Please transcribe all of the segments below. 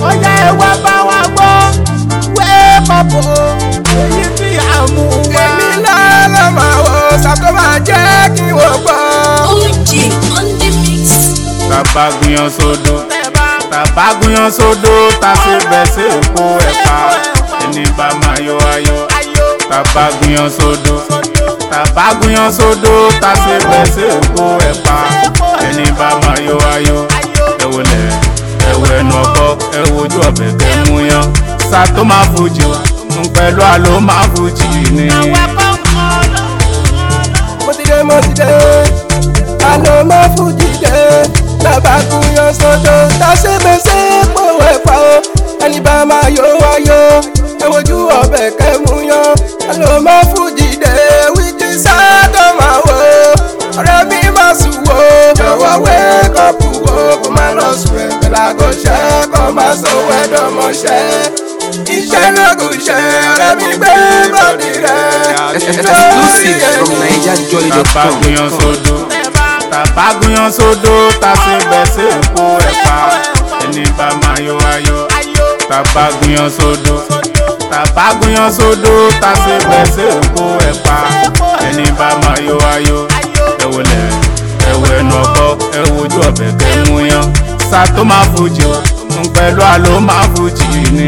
ọ̀yá ẹ wá bá wa gbọ́ wé pọ̀pọ̀ èyí tí a mú wá. èmi lọ́lọ́ máa wò sàtó máa jẹ́ kí wọ́n gbọ́. OG on the mix. tàbá gúnyán sódò tàbá gúnyán sódò tá a ṣe bẹ̀ sí èpo ẹ̀pà ẹni bá máa yọ ayọ̀ tàbá gúnyán sódò tàbá gúnyán sódò tá a ṣe bẹ̀ sí èpo ẹ̀pà ẹni bá máa yọ ayọ̀ ẹ wọlé ẹ wọ ẹnu ọkọ ẹ wojú ọbẹ̀ kẹ mú yan sá tó máa fojì ń pẹ̀lú àlọ́ máa fojì ni. mo ti dé mo ti dé àná mo fújì dé bàbá kúnyán sódò tàṣẹ́gbẹ́sẹ́ pò ẹ̀fà o ẹni bá máa yọ wáyọ ẹ wojú ọbẹ̀ kẹ́mú yan àná mo fújì dé wíjí sádọ̀ máa wò ọ̀rẹ́ mi máa sùn wò jọ̀wọ́ wé kọ́pù wò kó má lọ sùn ẹ̀ pẹ̀lú àgọ́ṣẹ́ kó má sọ wẹ́dọ̀mọṣẹ́ iṣẹ́ náà kò ṣe ọ̀rẹ́ mi gbé bọ́dì rẹ̀. exclusive from NigerJoy.com. tabagunyan sódò tabagunyan sódò tàṣe bẹ̀ sí èpo ẹ̀pà ẹni bá máa yọ ayọ̀ tabagunyan sódò tabagunyan sódò tàṣe bẹ̀ sí èpo ẹ̀pà ẹni bá máa yọ ayọ̀ ẹ wọlé ẹ wọ ẹnu ọkọ ẹ wojú ọbẹ̀ kẹ mú yan sá tó máa fojì ń pẹ̀lú àlọ́ máa fojì ni.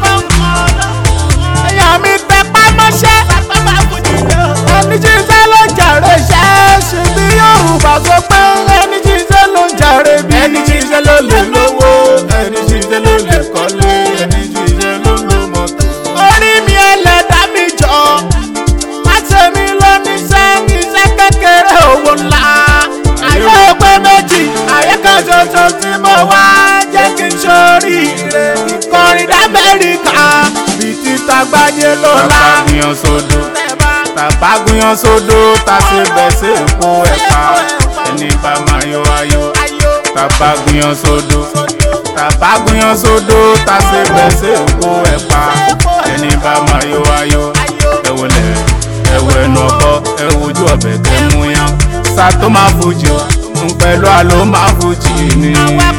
èèyàn mi tẹpá mọ́ṣẹ́ ẹni tí ń sẹ́ ló ń jàre ṣẹ́ ṣe bí yorùbá sọ pé ẹni tí ń sẹ́ ló ń jàre bí. ẹni tí iṣẹ́ ló lè lówó ẹni tí iṣẹ́ ló lè kọ́lé ẹni tí iṣẹ́ ló ló mọ́tò. orí mi ẹlẹ́dàá mi jọ láti mi ló níṣẹ́ iṣẹ́ kékeré owó ńlá ayé ọgbẹ́ méjì ayé kan ṣoṣo tí mo wá jẹ́ kí n ṣoríire ìkọrin d'Amẹ́ríkà bíi títa gbáyé ló lá. tabagunyan sódò tabagunyan sódò tàṣe bẹ̀ sí èpo ẹ̀pà ẹni bá máa yọ ayọ̀ tabagunyan sódò tabagunyan sódò tàṣe bẹ̀ sí èpo ẹ̀pà ẹni bá máa yọ ayọ̀ ẹ wọlé ẹ wọ ẹnu ọkọ ẹ wojú ọbẹ̀ kẹ mú yan sá tó máa fojì ń pẹ̀lú àlọ́ máa fojì ni.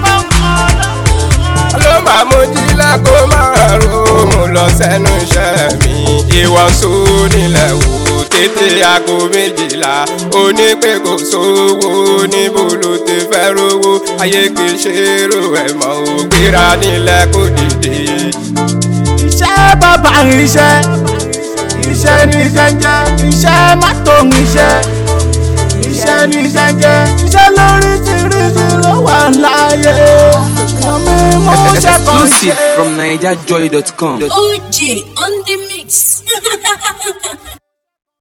ló máa mú jílẹ̀ kó máa ro mo lọ sẹ́nu iṣẹ́ mi ìwọ̀sùn nílẹ̀ wò tètè aago méjìlá onípè kò sówó níbo ló ti fẹ́ rówó ayé kì í ṣe èrò ẹ̀ mọ́ ò gbéra nílẹ̀ kó dìde. iṣẹ́ bàbá iṣẹ́ iṣẹ́ ní iṣẹ́ ń jẹ́ iṣẹ́ má tó ń iṣẹ́ iṣẹ́ ní iṣẹ́ ń jẹ́ iṣẹ́ lóríṣiríṣi ló wà láàyè ọmọ mú ṣe kàn Exclusive from NigerJoy.com. OG on the mix.